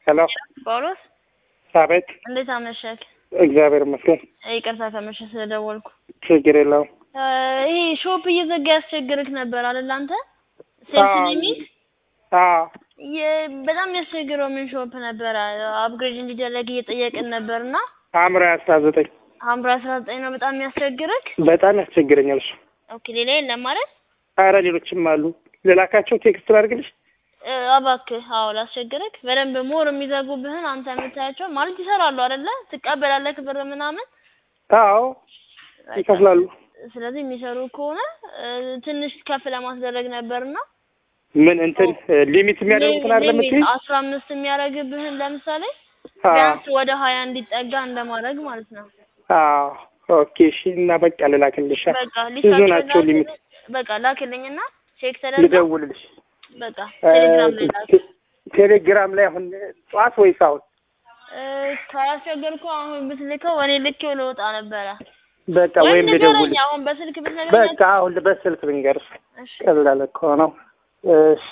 ሄሎ ጳውሎስ አቤት። እንዴት አመሸክ? እግዚአብሔር ይመስገን። ይቅርታ ከመሸ ስለደወልኩ። ችግር የለውም። ይሄ ሾፕ እየዘጋ ያስቸግርክ ነበር አይደል? አንተ ሴልስ የሚል አዎ በጣም ያስቸግረው ምን ሾፕ ነበረ? አፕግሬድ እንዲደረግ እየጠየቅን ነበርና ሐምራዊ አስራ ዘጠኝ ሐምራ አስራ ዘጠኝ ነው በጣም የሚያስቸግርክ። በጣም ያስቸግረኛል እሱ። ኦኬ ሌላ የለም ማለት አረ ሌሎችም አሉ። ልላካቸው ቴክስት ላድርግልሽ? እባክህ አዎ ላስቸግርክ። በደንብ ሞር የሚዘጉብህን አንተ የምታያቸው ማለት ይሰራሉ አይደለ? ትቀበላለህ ብር ምናምን አዎ ይከፍላሉ። ስለዚህ የሚሰሩ ከሆነ ትንሽ ከፍ ለማስደረግ ነበርና ምን እንትን ሊሚት የሚያደርጉትን አይደለም የምትይኝ? አስራ አምስት የሚያደርግብህን ለምሳሌ አዎ ቢያንስ ወደ ሀያ እንዲጠጋ እንደማድረግ ማለት ነው። አዎ ኦኬ እሺ። እና በቃ ልላክልሽ። በቃ ብዙ ሊስታቸው ናቸው ሊሚት። በቃ ላክልኝና ቼክ ተደርጋ ልደውልልሽ። በቃ ቴሌግራም ላይ ላክ። ቴሌግራም ላይ አሁን ጠዋት ወይስ አሁን? ካላስቸገርኩ አሁን ብትልከው እኔ ልኬው ልወጣ ነበረ። በቃ ወይም ወይም ንገረኝ ልደውልሽ። አሁን በስልክ ብትነግረኝ በቃ አሁን በስልክ ልንገርሽ። እሺ ቀላል እኮ ነው። እሺ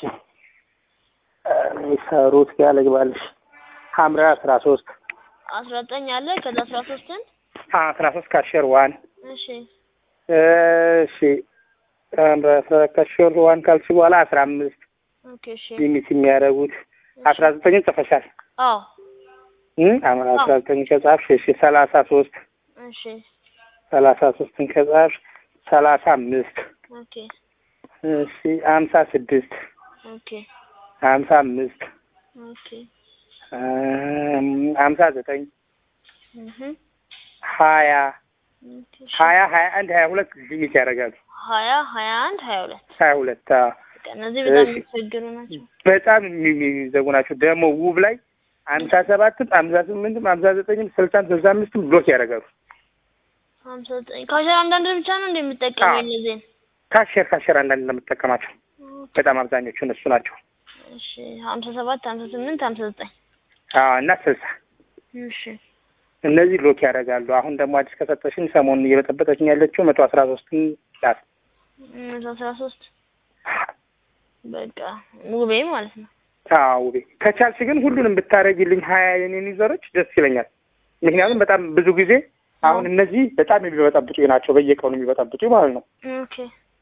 የሚሰሩት ጋር ልግባልሽ። ሐምራዊ አስራ ሶስት አስራ ዘጠኝ አለ ከዛ አስራ ሶስትን አስራ ሶስት ካሸር ዋን እሺ እሺ ሐምራዊ አስራ ካሸር ዋን ካልሽ በኋላ አስራ አምስት ኦኬ እሺ ሊሚት የሚያደርጉት አስራ ዘጠኝን ጽፈሻል። አዎ እም ሐምራዊ አስራ ዘጠኝ ከጻፍሽ እሺ ሰላሳ ሶስት እሺ ሰላሳ ሶስትን ከጻፍሽ ሰላሳ አምስት ኦኬ እሺ ሀምሳ ስድስት ኦኬ ሀምሳ አምስት ኦኬ ሀምሳ ዘጠኝ እህ ሀያ ኦኬ እሺ ሀያ ሀያ አንድ ሀያ ሁለት ሊሚት ያደርጋሉ። ሀያ ሀያ አንድ ሀያ ሁለት ሀያ ሁለት አዎ። በቃ እነዚህ በጣም እሺ። የሚቸግሩ ናቸው። በጣም የሚ- የሚዘጉ ናቸው። ደግሞ ውብ ላይ ሀምሳ ሰባትም ሀምሳ ስምንትም ሀምሳ ዘጠኝም ስልሳም ስልሳ አምስትም ብሎክ ያደርጋሉ። ሀምሳ ዘጠኝ ካሸር አንዳንድ ብቻ ነው እንደ የምጠቀመው አዎ። እነዚህን ካሸር ካሸር አንዳንድ እንደምጠቀማቸው በጣም አብዛኞቹ እነሱ ናቸው። እሺ ሀምሳ ሰባት ሀምሳ ስምንት ሀምሳ ዘጠኝ አዎ እና ስልሳ እሺ እነዚህ ብሎክ ያደርጋሉ። አሁን ደግሞ አዲስ ከሰጠሽኝ ሰሞኑን እየበጠበጠችኝ ያለችው መቶ አስራ ሶስትን ዳት መቶ አስራ ሶስት በቃ ውቤ ማለት ነው። አዎ ውቤ ከቻልሽ ግን ሁሉንም ብታደርጊልኝ ሀያ የኔን ዩዘሮች ደስ ይለኛል። ምክንያቱም በጣም ብዙ ጊዜ አሁን እነዚህ በጣም የሚበጠብጡ ናቸው፣ በየቀኑ የሚበጠብጡ ማለት ነው። ኦኬ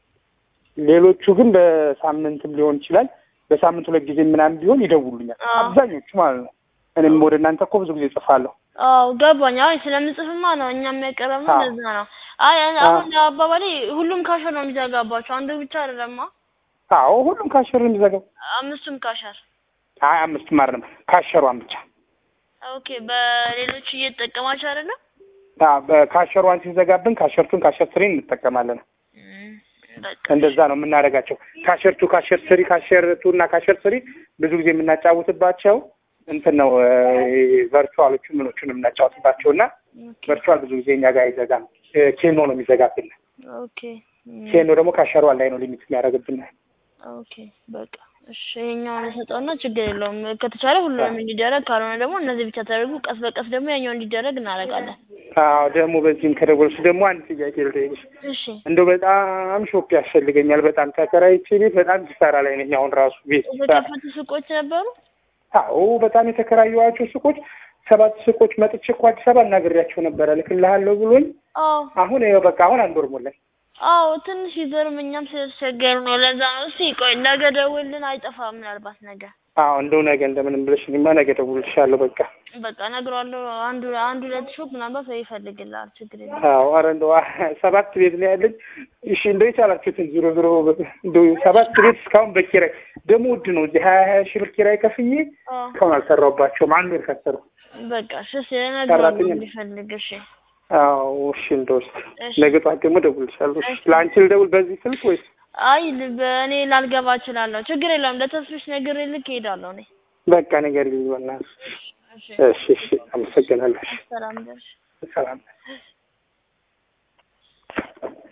ሌሎቹ ግን በሳምንትም ሊሆን ይችላል በሳምንት ሁለት ጊዜ ምናምን ቢሆን ይደውሉኛል አዎ። አብዛኞቹ ማለት ነው። እኔም ወደ እናንተ እኮ ብዙ ጊዜ ጽፋለሁ። አዎ ገባኝ። አይ ስለምጽፍማ ነው እኛም ያቀረብነው አዎ። ለዛ ነው። አይ አይ፣ አሁን አባባሌ ሁሉም ካሸር ነው የሚዘጋባቸው አንዱ ብቻ አይደለማ። አዎ ሁሉም ካሸር ነው የሚዘጋው። አምስቱም ካሸር። አይ አምስት ማርም ካሸሯን ብቻ ኦኬ በሌሎች እየተጠቀማቸው አይደለም። አዎ በካሸሯን ሲዘጋብን ካሸርቱን ካሸር ስሪን እንጠቀማለን። እም፣ በቃ እንደዛ ነው የምናደርጋቸው። ካሸርቱ ካሸር ስሪ ካሸርቱ እና ካሸር ስሪ ብዙ ጊዜ የምናጫውትባቸው እንትን ነው ቨርቹዋሎቹ ምኖቹን የምናጫውትባቸው እና ኦኬ ቨርቹዋል ብዙ ጊዜ እኛ ጋር አይዘጋም። እ፣ ኬኖ ነው የሚዘጋብን። ኦኬ እም፣ ኬኖ ደግሞ ካሸሯን ላይ ነው ሊሚት የሚያደርግብን። ኦኬ በቃ እሺ፣ ይኸኛውን ሰጠውና ችግር የለውም። ከተቻለ ሁሉንም እንዲደረግ፣ ካልሆነ ደግሞ እነዚህ ብቻ ተደርጉ። ቀስ በቀስ ደግሞ ያኛው እንዲደረግ እናደርጋለን። አዎ ደግሞ በዚህም ከደወልሽ ደግሞ አንድ ጥያቄ ልጠይቅሽ። እሺ እንደው በጣም ሾፕ ያስፈልገኛል። በጣም ተከራይቼ ቤት በጣም ኪሳራ ላይ ነኝ አሁን ራሱ ቤት ኪሳራ የተከፈቱ ሱቆች ነበሩ። አዎ በጣም የተከራየኋቸው ሱቆች ሰባት ሱቆች መጥቼ እኮ አዲስ አበባ እናግሬያቸው ነበረ ልክልሃለሁ ብሎኝ አዎ አሁን ይኸው በቃ አሁን አንድ ወር ሞላኝ። አዎ ትንሽ ይዘርም እኛም ስለተቸገሩ ነው። ለዛ ነው። እስቲ ቆይ ነገ ደውልን፣ አይጠፋም ምናልባት ነገ አዎ እንደው ነገ እንደምንም ብለሽ እኔማ ነገ እደውልልሻለሁ። በቃ በቃ እነግረዋለሁ። አንዱ አንዱ ሁለት ሾፕ ምናልባት ወይ ይፈልግልሃል። ችግር የለም። አዎ ኧረ እንደው ሰባት ቤት ነው ያለኝ። እሺ እንደው የቻላችሁትን ዞሮ ዞሮ እንደው ሰባት ቤት እስካሁን በኪራይ ደግሞ ውድ ነው። እዚህ ሀያ ሀያ ሺህ ብር ኪራይ ከፍዬ አዎ እስካሁን አልሰራሁባቸውም። አንድ ወር ከሰሩ በቃ እሺ፣ እሺ እነግረዋለሁ ሰራተኛ- እንዲፈልግ። እሺ አዎ እሺ እንደው እስኪ እሺ። ነገ ጠዋት ደግሞ እደውልልሻለሁ። እሺ እሺ። ለአንቺ ልደውል በዚህ ስልክ ወይስ? አይ ል- በእኔ ላልገባ እችላለሁ። ችግር የለውም። ለተስፍሽ ነገር ልክ እሄዳለሁ እኔ። በቃ ነገር ይሆናል። እሺ እሺ እሺ አመሰግናለሁ። እሺ ሰላም ደርሽ ሰላም